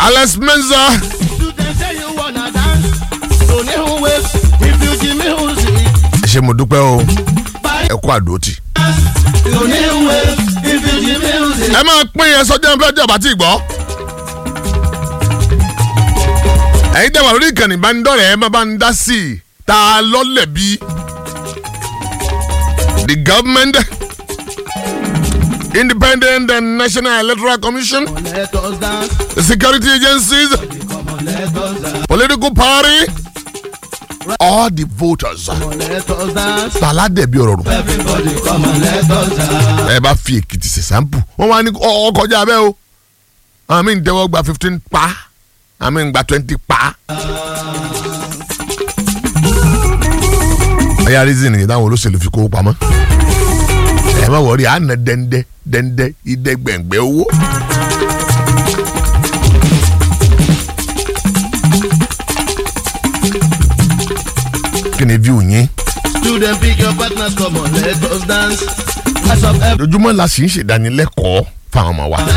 alex menza You can say you wanna dance. Don't even wait. If you give me music, ẹ ṣe mo dúpẹ́ o ẹ kú àdótì. don't even wait. If you give me music, ẹ máa pín yẹn sọjọ́ ẹ fẹ́ jẹ́ ọ̀bá tí ì gbọ́. ẹ̀yin tẹ́ wà lórí ìkànnì ìbánidọ́rẹ̀ẹ́ ẹ máa bá ń dá sí i tá a lọ́lẹ̀ bí. the government independent and national electoral commission let us dance. the security agencies Come on, let us dance. political party all the voters Come on, let us dance. tàládẹ̀bí ọ̀rọ̀ rùn. Everybody, come on, let us dance. ẹ bá fi èkìtì ṣe sampo wọn wá ní ọ kọjá abẹ́ o àmì ń tẹ́wọ́ gba fifteen pa àmì ń gba twenty pa. ẹ̀yà reason nìyẹn táwọn olóṣèlú fi kówó pamọ́ ẹ má wọrí àná dẹ́ndẹ́ dẹ́ndẹ́ ìdẹ́gbẹ̀ngbẹ́ owó. kí ni view yín Student, pick your partners. Come on, let us dance. As of every lójúmọ́ la sì ń ṣèdánilẹ́kọ̀ọ́ fáwọn ọmọ wa.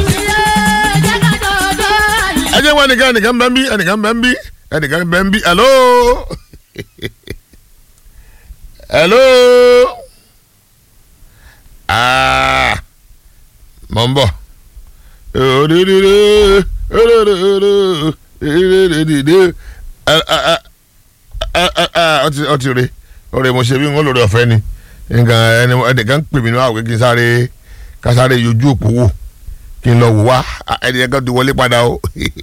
ẹ jẹ́ wá ẹnìkan ẹnìkan bẹ́ẹ̀ bí ẹnìkan bẹ́ẹ̀ bí ẹnìkan bẹ́ẹ̀ bí hello hello ah mọ̀ ń bọ̀ ọtí rè ọ̀rẹ́ mo ṣe bí wọn lórí ọ̀fẹ́ ni nǹkan ẹni ẹnìkan pè mí ní àwọn kí n sáré ká sáré yọjú òpó wò kí n lọ wò wá ẹni ẹ̀kan ti wọlé padà o.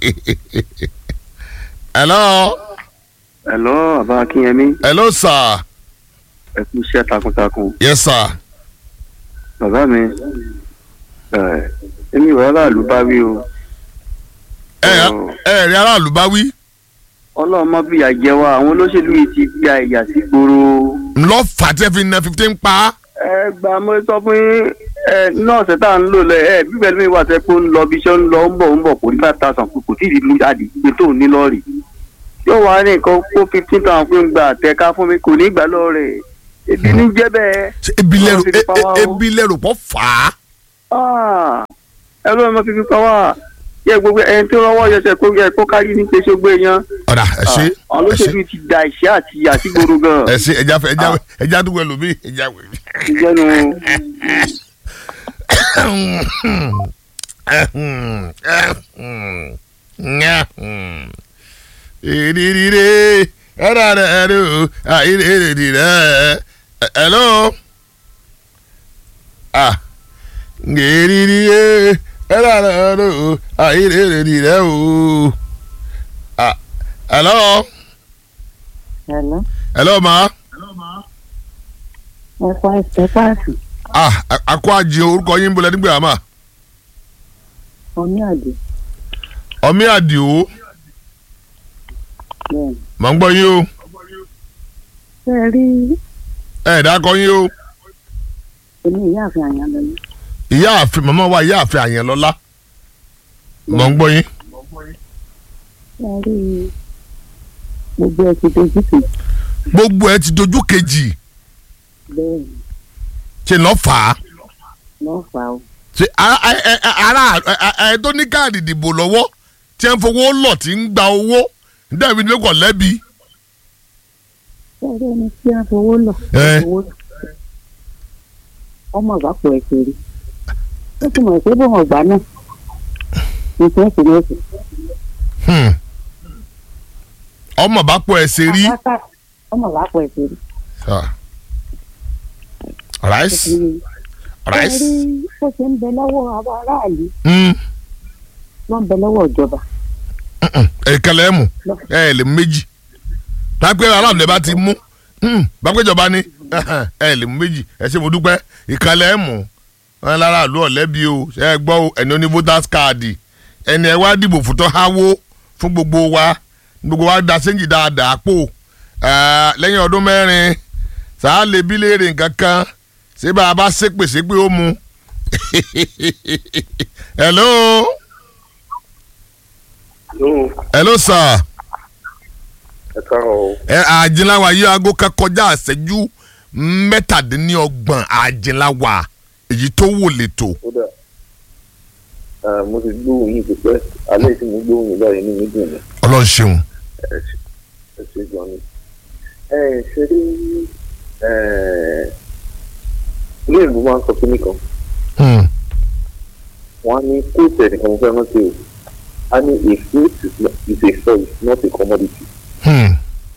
hello Hello, Bàbá Akínyẹmí, hello sir ẹ kú iṣẹ́ takuntakun. yes sir Bàbá mi, ẹ̀, èmi ìwà aráàlú bá wí o. ẹ ẹ rí aráàlú bá wí Ọlọ́run mọ́ bí àjẹ wa, àwọn olóṣèlú yìí ti gba ìyà sí gbòòrò. ńlọ fàtẹ́ fi na fifteen pa Ẹ gbà mo sọ fún yín, ẹ nọ́ọ̀sì tá à ń lò lẹ, ẹ bíbẹ̀ lómi wà sẹ́ pé ó ń lọ bí iṣẹ́ ń lọ, ó ń bọ̀ ó ń bọ̀ kò ní five thousand kò tí ì rí lu jáde pé tó ní lọ́ọ̀rì. Yóò wá ní nǹkan kó fifteen thousand fún gbà àtẹ̀ká fún mi kò ní gbà lọ́ọ̀rẹ̀. Ebi ní jẹ́ bẹ́ẹ̀. Ṣé ebi lẹ́rù Ọlọ́run ti fi pa wá o. e- ebi lẹ́rù pọ̀ fà á ẹ ló máa fi fi pa wá yẹ gbogbo ẹni tó rọwọ́ yẹsẹ̀ kó yẹ kó kárí ní pé ṣógbó èèyàn ọ̀dà ẹ ṣe àwọn ẹ ṣe olóṣèlú ti da ìṣẹ́ àti àtìgboro gan ẹ ṣe ẹja fẹ ẹja ẹja dúpẹ́ lómi ẹja wẹ̀. ìjẹnu ìrìrìrì ẹ̀rọ ẹ̀rọ ìrìrìrì rẹ̀ hello ah ìrìrìrì ẹ̀rọ ẹ̀rọ ìrìrìrì rẹ̀ o ah hello Hello. hello ma Ẹ pa ẹsẹ̀ páàsì. ah akọ àjẹ orúkọ yín bọ́lá nígbà àmà Omi àdé. ọmí àdìo Bẹ́ẹ̀ni. mà ń gbọ́ yín o Ṣé ẹ rí ẹ̀ dákọ yín o èmi ìyáàfin àyàn lọ ní? ìyá àfin màmá wa ìyá àfin àyànlọ́lá mà ń gbọ́ yín. Ṣé ẹ rí gbogbo ẹ ti dojú kejì? gbogbo ẹ ti dojú kejì Bẹ́ẹ̀ni. ṣe lọ fà á Lọ́ọ́ fà ó. ṣe ara ẹ- ẹ- ẹ- ara ẹ- ẹ tó ní káàdì ìdìbò lọ́wọ́ tí ẹ ń fowó lọ̀ tí ń gba owó dẹ́bi ní kò lẹ́bi. Ṣé ẹ rí ẹni tí a fowó lọ? Ẹ. Fowó lọ. Ọmọ ìbápò ẹ̀sẹ̀ rí. Ó ti mọ̀ pé bó wọn gbà náà. Nǹkan ẹ̀sìn ní ẹ̀sìn. Hmm. ọmọ bá pọ̀ ẹ̀ ṣe rí. Ọmọ ìbápò ẹ̀sẹ̀ rí. Ah. rice Ṣé ẹ rice. rí bó ṣe ń bẹ lọ́wọ́ àwọn aráàlú Hmm. ló ń bẹ lọ́wọ́ ìjọba. ẹ̀kẹlẹ̀ ẹ̀ mú ẹ̀ lè mú méjì tápẹ́ aláàbò lè bá ti mú Hmm. bápẹ́jọba ni ẹ̀ lè mú méjì ẹ̀ ṣe mo dúpẹ́ ìkàlẹ̀ ẹ̀ mú wọn lára àlú ọ̀lẹ́bí o ṣe é gbọ́ o ẹni oní voters card ẹni ẹ wá dìbò fún tó háwó fún gbogbo wa gbogbo wa da sẹ́ńjì dáadáa pò Eh, lẹ́yìn ọdún mẹ́rin sàá lè bí léèrè nǹkan kan ṣé bá a bá ṣépè ṣépè ó mu hello hello sir ẹ káàárọ̀ o ẹ àjìnláwa yìí aago kan kọjá àṣẹjú mẹ́tàdínlọ́gbọ̀n àjìnláwa èyí tó wò létò ó dà Ah, mo ti gbóhùn yìí pípẹ́ alẹ́ tí mo gbóhùn yìí báyìí ní mi dùn ní ọlọ́run ṣeun ẹ ṣe gan ni. ẹ ṣe rí ilé ìlú máa ń sọ fún mi kan Hmm. wọ́n á ní kóòtù ẹnìkan mo fẹ́ rántí o a ní a fruit is not- is a choice not a commodity. Hmm.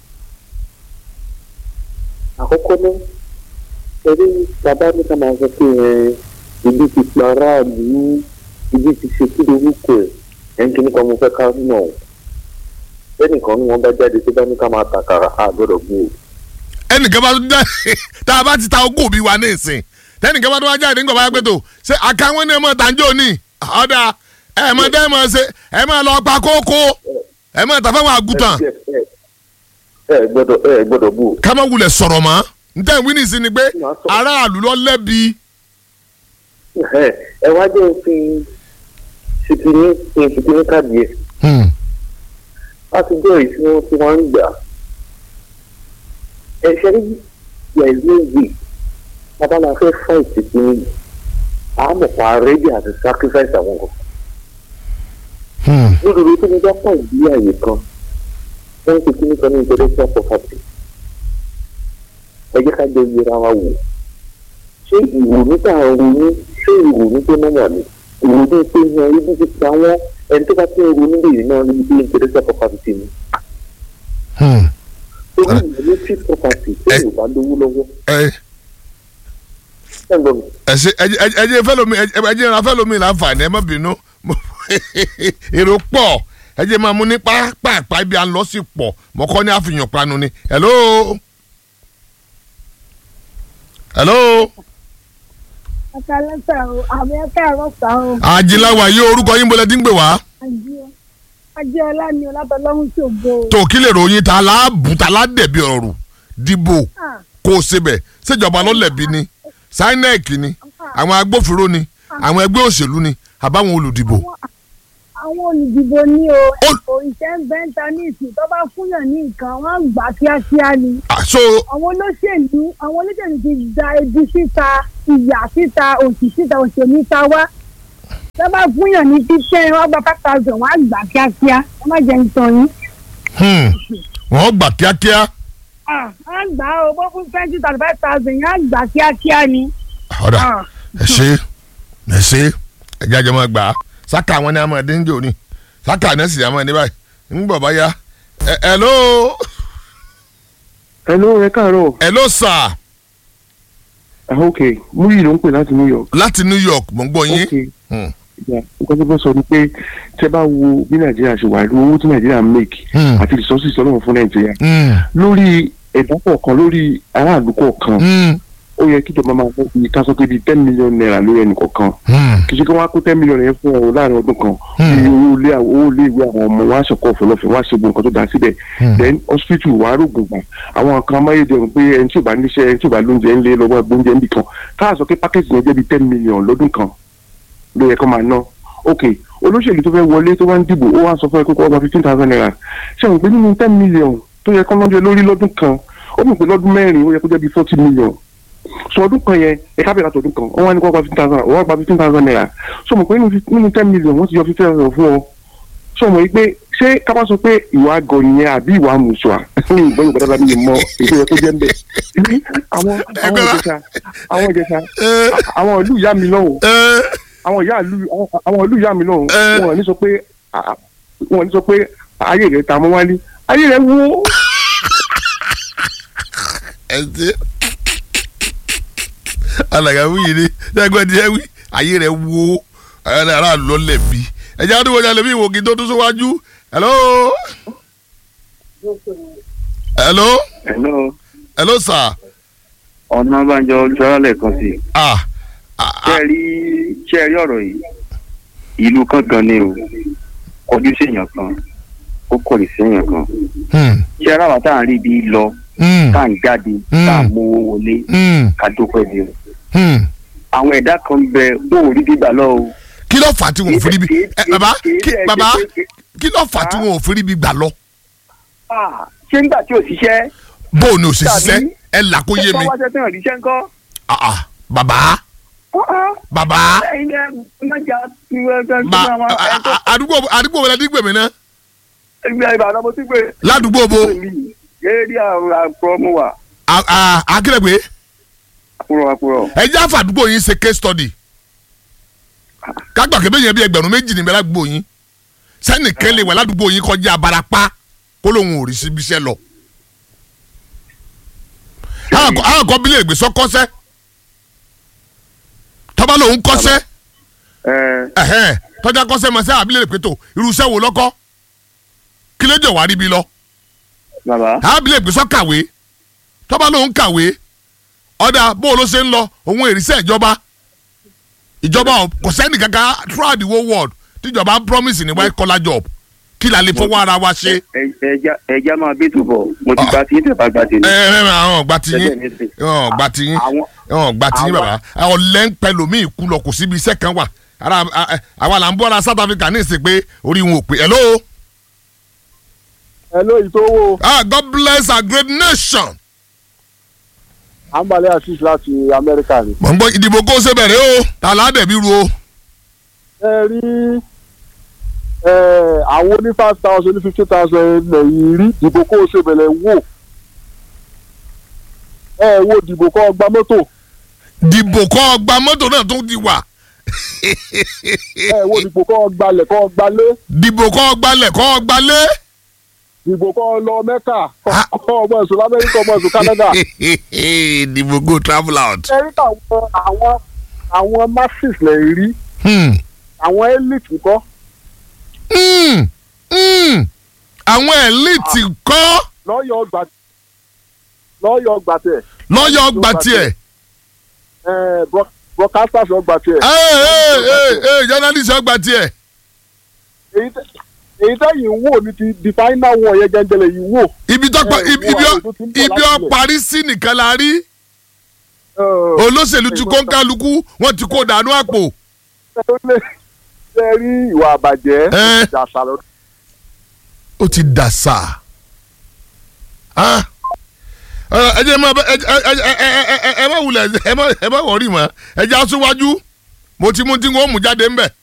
àkọ́kọ́ náà ẹ̀rí bàbá mi ká máa sọ pé ẹ ibi ti pa aráàlú ibi ti ṣe kí lorúkọ ẹ̀ ẹ̀ ń kíní kan mo fẹ́ ká nà ọ́ ẹnìkan ni wọ́n bá jáde tó bá ní ká máa tàkàrà á gbọ́dọ̀ gbó o. ẹnìkan bá tún jáde tá a bá ti ta ogún òbí wa ní ìsìn tẹnìkan bá tún wá jáde nígbà bá pẹ́ tó ṣé àkàwọn ní ẹ mọ̀ tàǹjọ́ ní ọ̀dà ẹ mọ̀ dẹ́ mọ̀ ṣe ẹ mọ̀ lọ pa kókó ẹ mọ̀ tàfẹ́ wọn àgùntàn ẹ ẹ gbọ́dọ̀ ẹ gbọ́dọ̀ gbó o. ká má wulẹ̀ sọ̀rọ̀ mọ́ ntẹ́ ìwé ní ìsìn ni pé aráàlú lọ lẹ́bi ẹ ẹ wá jẹ́ òfin ṣìkìní ṣìkìní káàdì ẹ̀ Hmm. láti jẹ́ èyí tí wọ́n ti wá ń gbà. ẹ ṣe rí yẹ̀lú ìwé babalá fẹ́ fún ìṣìkìní àmọ̀ pa rédí àti sacrifice àwọn kan. Hmm. lódodo tó ní bá pọ̀ ìdí àyè kan wọ́n ń ṣìkìní kan ní intellectual property. ẹ jẹ́ ká jẹ́ yẹra wa wò. ṣé ìrònú tá à ń ronú ṣé ìrònú tó mọ̀ wà ní? ìrònú tó yan ibi ti pa wọ́n ẹni tó bá ti ń ronú lè náà níbi tí intellectual property ni Hmm. torí ìwé tí property tí Ẹ- yóò bá lówó lọ́wọ́ ẹ ẹ̀ ń gbọ́ mi. ẹ ṣe ẹ ẹ ẹ jẹ́ fẹ́lómi ẹ ẹ jẹ́ ra fẹ́lómi láǹfààní ẹ má bínú Mo- èrò pọ̀ ẹ jẹ́ máa mú ní pápá ibi à ń lọ sí pọ̀ mọ́kọ́ ní àfihàn panu ni hello hello Akalẹ́sà o, àmì ẹ̀ka ẹ̀rọ̀sà o, ajilawa yìí orúkọ yín bọ́lẹ̀ dín gbé wá Ajẹ́ọlá ni Ọlábẹ́lọ́hún ṣògo. tó kí lè ròyìn ta láàbù ta ládẹ̀bi ọ̀rù dìbò Ah, kó o sebẹ̀ ṣèjọba ló lẹ̀bi ni sinec ni àwọn agbófinró ni àwọn ẹgbẹ́ òṣèlú ni àbáwọn olùdìbò. Àwọn olùdìbò ní o, Ó- ẹ̀kọ́ iṣẹ́ ń bẹ́ńtà ní ìsìn tó bá fúnyàn ní nǹkan, wọ́n ń gbà kíákíá ni. àṣọ Àwọn olóṣèlú, àwọn olóṣèlú ti da ebi síta, ìyà síta, òṣì síta, òṣèlú ta wá. Tó bá fúnyàn ní títẹ́, wọ́n gba five thousand, wọ́n á gbà kíákíá. Ẹ má jẹ́ ìtàn yín. hmm, wọ́n gbà kíákíá. Ah, Wọ́n á gbà ó, bó fún twenty thirty five thousand, yẹn á gbà kíákíá ni. ọ̀dà Ah. ẹ ṣe ẹ ṣe ẹ jẹ́ àjọmọ́ gbà á sáka àwọn ní amọ̀ ẹ̀dín jò ní sáka ní ẹ̀sìn àmọ́ ẹni báyìí ń gbọ̀ bá yá ẹ ẹ ló hello ẹ káàárọ̀ ẹ ló sà ah ok múyì ló ń pè láti new york láti New York mò ń gbọ́ yín. ok Hmm. yeah, nǹkan tó fẹ́ sọ ni pé tẹ bá wo bí nàìjíríà ṣe wà owó tí nàìjíríà ń make Hmm. àti resources ọlọ́run fún nàìjíríà Hmm. lórí ẹ̀dá kọ̀ọ̀kan lórí aráàlú kọ̀ọ̀kan Hmm. ó yẹ kí ìjọba máa fọ́ bí ká sọ pé bíi ten million naira lórí ẹnì kọ̀ọ̀kan Hmm. kì í ṣe kí wọ́n á kó ten million yẹn fún ọ láàrin ọdún kan Hmm. bí owó ilé owó ilé ìwé àwọn ọmọ wọn á ṣọkọ ọ̀fọ̀lọ́fẹ̀ wọn á ṣe gbogbo nǹkan tó dáa síbẹ̀ Hmm. then hospital wàá rògùn gbà àwọn kan amáyédẹrùn pé ẹni tí ò bá níṣẹ́ ẹni tí ò bá lóúnjẹ ńlẹ̀ lọ́wọ́ gbóúnjẹ níbì kan káà sọ pé pákẹ́jì yẹn jẹ́ bíi ten million lọ́dún kan ló yẹ kó máa ná ok olóṣèlú tó fẹ́ wọlé tó wá ń dìbò ó wá sọ fún ẹ pé kó ọba fifteen thousand naira ṣé àwọn pé nínú ten million tó yẹ kó lọ́jọ́ lórí lọ́dún kan ó mọ̀ pé lọ́dún mẹ́rin ó yẹ kó jẹ́ bíi forty million so ọdún kan yẹn ẹ̀ka bẹ̀rẹ̀ àtọ̀dún kan wọ́n wá ní kó ọba fifteen thousand wọ́n gba fifteen thousand naira so mọ̀ pé nínú fif- nínú ten million wọ́n ti yọ fifteen thousand fún ọ so mọ̀ pé ṣé ká bá sọ pé ìwà àgọ̀ nìyẹn àbí ìwà àmùsùà ní ìgbọ́ yorùbá dábàá mi mọ èso yẹ kó jẹ́ ń bẹ̀ àwọn àwọn ìjẹsà àwọn ìjẹsà ẹ àwọn ìlú ìyá mi lọ́wọ́ ẹ àwọn ìyá ìlú àwọn- àwọn ìlú ìyá mi lọ́hùn Ẹ. wọn ò ní sọ pé à- wọn ò ní sọ pé ayé rẹ̀ ta mọ́ wálé ayé rẹ̀ wó ẹ ṣe alàgà wíyì ni ṣẹ́gun ẹni ẹ wí ayé rẹ̀ wo ayé ara lọ lẹ̀bi ẹ jẹ́ àdúgbò jalè bí ìwòkì tó tún síwájú hello hello hello hello sir ọ̀nà bàjọ́ ojúọ́lẹ̀ kan sí i. ah ah ṣé ẹ rí ṣé ẹ rí ọ̀rọ̀ yìí ìlú kankan ni o kọjú séèyàn kan ó kọ̀lì séèyàn kan hmm ṣé ẹ ráwa tá à ń rí ibi lọ hmm tá à ń jáde tá à ń mówó wọlé hmm ká dúpẹ́ di o hmm àwọn ẹ̀dá kan bẹ wọn ò rí gbígbà lọ o. kí ló fà á tí wọn ò fi ríbi ẹ bàbá kí bàbá kí ló fà á tí wọn ò fi ríbi gbà lọ Ah, ṣé nígbà tí ò ṣiṣẹ́ bó o ní o ṣe Tàbí- ṣiṣẹ́ ẹ là kó yé mi ṣé wọ́n wáṣẹ́ tí wọ́n ríṣẹ́ ńkọ́ ah ah bàbá bàbá ẹ̀yin ẹ̀ mọ̀jà tí wọ́n fẹ́ ba fún àwọn a- a- àdúgbò àdúgbò wọlé dígbèmí náà ẹgbẹ́ ìbàdàn mo ti gbé ládùúgbò bo eré àwọn àpò mu wà a- a- akérègbè àpòrò àpòrò. ẹ jẹ́ àfàdúgbò yín ṣe case study kágbà kébé yẹn bí ẹgbẹ̀rún méjì níbẹ̀ ládùúgbò yín sẹ́nìkan lè wà ládùúgbò yín kọjá abarapá kó lóun ò rí síbi iṣẹ́ lọ. àwọn kan bílẹ̀ ìgbésọ kọ́sẹ́ tọ́ba lòun kọ́sẹ́ ẹ ẹ̀hẹ́n tọ́jà kọ́sẹ́ mọ̀ sẹ́ àbílẹ̀ ìpètò irúṣẹ́ wo lọ́kọ́ kí ló jẹ́ wàá ríbi lọ bàbá àbílẹ̀ ìgbésọ kàwé tọ́ba lòun kàwé ọ̀dà bó ló ṣe ń lọ òun èrìṣẹ́ ìjọba ìjọba ò- kò sẹ́ni kankan throughout the whole world tíjọba ń promise ní white collar job kí la lè fọwọ́ ara wa ṣe. ẹ- ẹja ẹja máa bí tùbọ̀ mo ti Ah. gba tí tẹ̀ bá gba tèmi. ẹ ẹ ẹ àwọn ọgbà tí Ẹgbẹ́ yín mi sì. àwọn ọgbà tí yín àwọn àwọn ọgbà tí yín àwọn- bàbá ọ̀lẹ́ ń pẹ́ lómi ìkú lọ kò síbi iṣẹ́ kan wà ara a- a- àwa là ń bọ́ ara South Africa ní ìsìn pé orí wọn ò pé hello hello ìtòwò ah God bless our great nation. àǹbalẹ̀ àṣìṣe láti amẹ́ríkà ni. mọ̀ ń gbọ́ ìdìbò kó ṣe bẹ̀rẹ̀ o ta là á dẹ̀ bí ru o. ẹ rí ẹ, àwọn oní five thousand oní fifty thousand lẹ́yìn rí dìbò kó o ṣe bẹ̀rẹ̀ wò ẹ wo dìbò kọ́ gba mọ́tò dìbò kọ́ ọgbà mọ́tò náà tó ti wà ẹ wo dìbò kọ́ gbalẹ̀ kọ́ gbalé dìbò kọ́ ọgbàlẹ̀ kọ́ ọgbàlẹ̀. dìbò kọ́ lọ mẹ́kà Ah. kọ́ ọmọ ẹ̀sùn lamẹ́ríkà ọmọ ẹ̀sùn canada. dìbò go travel out. ẹ rí àwọn àwọn àwọn masses lẹ́yìn rí Hmm. àwọn elite kọ́ Hmm. Hmm. àwọn elite kọ́ lọ́yọ̀ ọgbà lọ́yọ̀ ọgbà tẹ̀ lọ́yọ̀ ọgbà tiẹ̀. ẹ bro- broadcasters ọgbà tiẹ̀. Ee, ee, ee, ee, journalist ọgbà tiẹ̀. èyí tẹ- èyí tẹ́yìn ń wò ní ti the final one yẹn gẹ́gẹ́lẹ̀ yìí wò. ibi tó pa Ẹ, ibi wo ibi àwọn ọ- tó ti ń bọ̀ ibi láti ọ ilẹ̀. parí sí nìkan la rí Ẹ, olóṣèlú ti kó ń kálukú wọn ti kó dànù àpò. ẹ tó lè ṣe rí ìwà àbàjẹ́ Ẹ. ìdàsà lọ. ó ti dàsà. Ah. Ẹ ẹ jẹ́ máa bẹ ẹ ẹ ẹ ẹ ẹ ẹ ẹ má wulẹ̀ ẹ má ẹ má wọ̀rí mọ́ ẹ jẹ́ aṣíwájú mo ti mú tí wọ́n mú jáde ńbẹ̀.